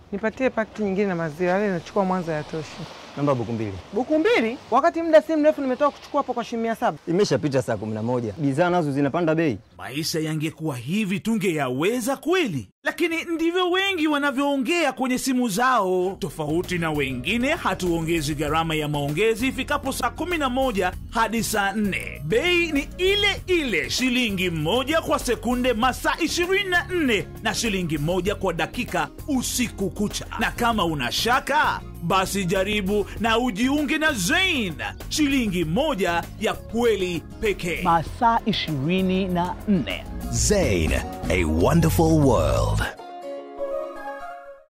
Nipatie pakiti nyingine na maziwa yale, nachukua Mwanza yatosha. Namba buku mbili. Buku mbili, wakati muda si mrefu nimetoka kuchukua hapo kwa shilingi mia saba. Imeshapita saa kumi na moja. Bidhaa nazo zinapanda bei. Maisha yangekuwa hivi tungeyaweza kweli? Lakini ndivyo wengi wanavyoongea kwenye simu zao. Tofauti na wengine, hatuongezi gharama ya maongezi ifikapo saa 11 hadi saa 4. Bei ni ile ile, shilingi moja kwa sekunde masaa 24 na shilingi moja kwa dakika usiku kucha. Na kama una shaka basi jaribu na ujiunge na Zain, shilingi moja ya kweli pekee. masaa ishirini na nne Zain, a wonderful world.